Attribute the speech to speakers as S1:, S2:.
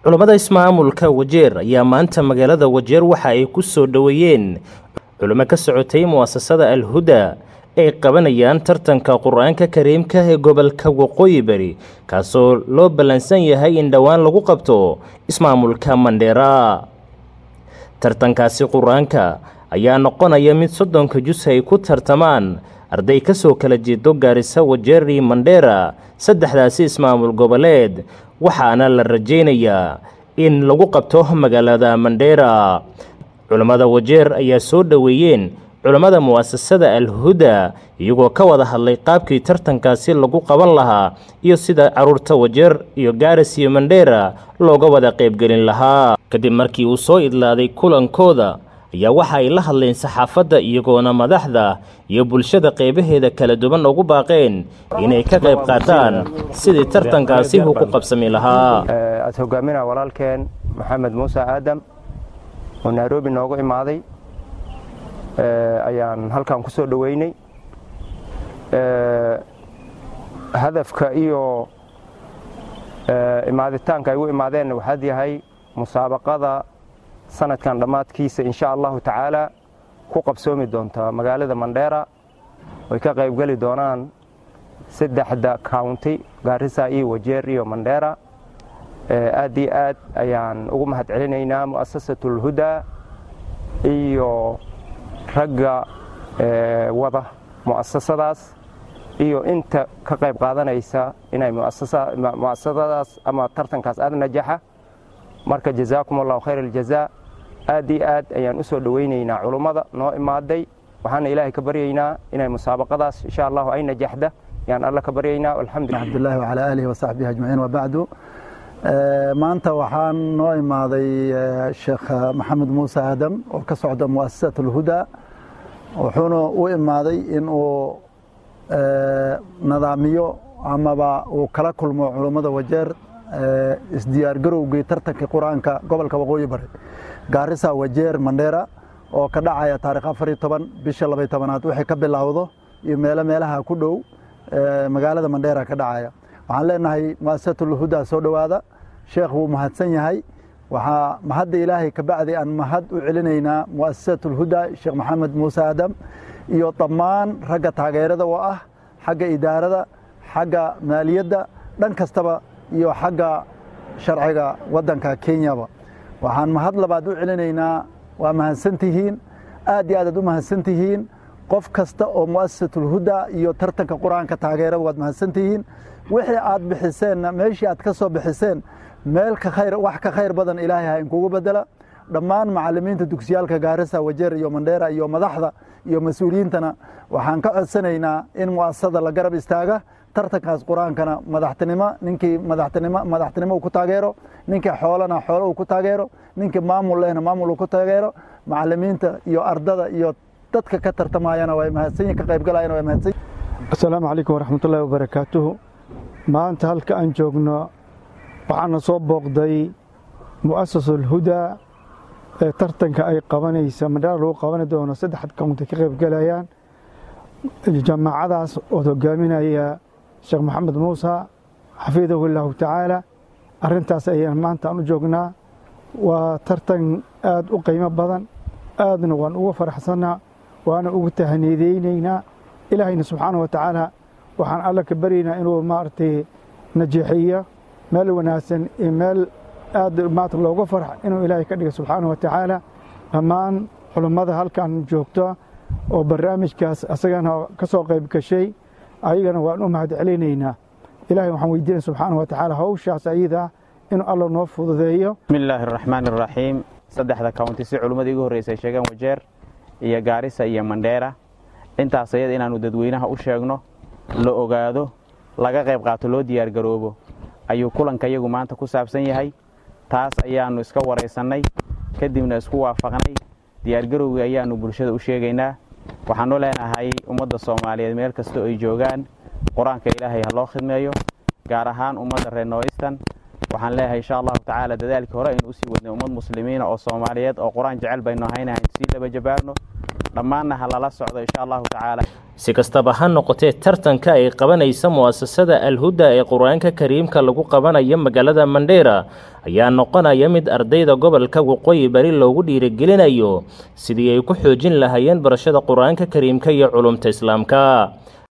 S1: culammada ismaamulka wajeer ayaa maanta magaalada wajeer waxa ay ku soo dhoweeyeen culimo ka socotay mu'asasada alhuda ay qabanayaan tartanka qur-aanka kariimka ee gobolka waqooyi bari kaasoo loo ballansan yahay in dhowaan lagu qabto ismaamulka mandheera tartankaasi qur-aanka ayaa noqonaya mid soddonka jus ay ku tartamaan arday ka soo kala jeedo gaarisa wajeeri mandheera saddexdaasi ismaamul goboleed waxaana la rajaynayaa in lagu qabto magaalada mandheera culammada wajeer ayaa soo dhoweeyeen culammada mu'asasada alhuda iyagoo ka wada hadlay qaabkii tartankaasi lagu qaban lahaa iyo sida caruurta wajeer iyo gaaris iyo mandheera looga wada qaybgelin lahaa kadib markii uu soo idlaaday kulankooda ayaa waxa ay la hadleen saxaafadda iyagoona madaxda iyo bulshada qeybaheeda kala duwan ugu baaqeen inay ka qayb qaataan sidii tartankaasi uu ku qabsami lahaa
S2: aad hogaaminaa walaalkeen maxamed muuse aadam oo nairobi noogu imaaday ayaan halkan ku soo dhoweynay hadafka iyo imaaditaanka ay u imaadeenna waxaad yahay musaabaqada sanadkan dhammaadkiisa insha allahu tacaala ku qabsoomi doonta magaalada mandheera oy ka qaybgeli doonaan saddexda county gaarisa iyo wajeer iyo mandheera aad iyo aad ayaan ugu mahad celinaynaa mu'asasat ulhuda iyo ragga wada mu'asasadaas iyo inta ka qayb qaadanaysa inay mu'asasadaas ama tartankaas aad najaxa marka jazaakum allahu khayr aljazaa aad iyo aad ayaan u soo dhowaynaynaa culummada noo imaaday waxaana ilaahay ka baryaynaa inay musaabaqadaas insha allahu ay najaxda yaan alla ka baryaynaa alxamdulillah
S3: cabdullaahi wacalaa aalihi wasaxbihi ajmaciin wabacdu maanta waxaan noo imaaday sheekh maxamed muuse aadam oo ka socda mu'asasat alhuda wuxuuna u imaaday in uu nadaamiyo amaba uu kala kulmo culummada wajeer isdiyaargarowgii tartankii qur-aanka gobolka waqooyi bari gaarisa wajeer mandheera oo ka dhacaya taarikh afar iyo toban bisha labay tobanaad wixii ka bilowdo iyo meelo meelaha ku dhow magaalada mandheera ka dhacaya waxaan leenahay mu'asasatulhuda soo dhowaada sheekh wuu mahadsan yahay waxaa mahadda ilaahay ka bacdi aan mahad u celinaynaa mu'asasatulhuda sheekh maxamed muuse aadam iyo dhammaan ragga taageerada oo ah xagga idaarada xagga maaliyadda dhan kastaba iyo xagga sharciga waddanka kenyaba waxaan mahad labaad u celinaynaa waa mahadsantihiin aad iyo aadaad u mahadsantihiin qof kasta oo mu'asasatulhuda iyo tartanka qur-aanka taageerada waad mahadsantihiin wixii aad bixiseenna meeshii aad ka soo bixiseen meel ka khayr wax ka khayr badan ilaahay ha inkugu bedela dhammaan macallimiinta dugsiyaalka gaarisa wajeer iyo mandheera iyo madaxda iyo mas-uuliyiintana waxaan ka codsanaynaa in mu'asasada la garab istaaga tartankaas qur-aankana madaxtinimo ninkii madaxtinimo madaxtinimo uu ku taageero ninkii xoolana xoolo uu ku taageero ninkii maamul lehna maamul uu ku taageero macallimiinta iyo ardada iyo dadka ka tartamayana way mahadsanyihin ka qaybgalayana way mahadsan
S4: assalaamu calaykum waraxmatullaahi wabarakaatuhu maanta halka aan joogno waxaana soo booqday mu'asasulhuda ee tartanka ay qabanaysa mandheera lagu qabani doono saddexad county ka qaybgalayaan jamaacadaas ood hogaaminaya sheekh maxamed muuse xafidahu illaahu tacaala arrintaas ayaan maanta aan u joognaa waa tartan aad u qiimo badan aadna waan uga faraxsannaa waana ugu tahniideynaynaa ilaahayna subxaana wa tacaala waxaan alla ka baryaynaa inuu maaragtay najeexiyo meel wanaagsan iyo meel aad maarata looga farx inuu ilaahay ka dhiga subxaana wa tacaala dhammaan culummada halkan joogto oo barnaamijkaas asagana ka soo qayb gashay ayagana waan u mahad celinaynaa ilahay waxaan weydiinaya subxaana wa tacaala hawshaas ayada inuu alla noo fududeeyo
S5: bismi illaahi araxmaan araxiim saddexda county si culimmada igu horreysay sheegeen wajeer iyo gaarisa iyo mandheera intaas ayada inaannu dadweynaha u sheegno la ogaado laga qayb qaato loo diyaargaroobo ayuu kulanka iyagu maanta ku saabsan yahay taas ayaannu iska waraysannay kadibna isku waafaqnay diyaargarowgii ayaannu bulshada u sheegaynaa waxaannu leenahay ummadda soomaaliyeed meel kastoo ay joogaan qur-aanka ilaahay ha loo khidmeeyo gaar ahaan ummadda reer nooistan waxaan leeyahay insha allahu tacaala dadaalkii hore aynu usii wadnay ummad muslimiina oo soomaaliyeed oo qur-aan jecel baynu ahayna aynu sii laba jabaarno dhammaanna ha lala socdo insha allahu tacaala
S1: si kastaba ha noqotee tartanka ay qabanaysa mu'asasada alhuda ee qur-aanka kariimka lagu qabanayo magaalada mandheera ayaa noqonaya mid ardayda gobolka waqooyi bari loogu dhiirigelinayo sidii ay ku xoojin lahaayeen barashada qur-aanka kariimka iyo culumta islaamka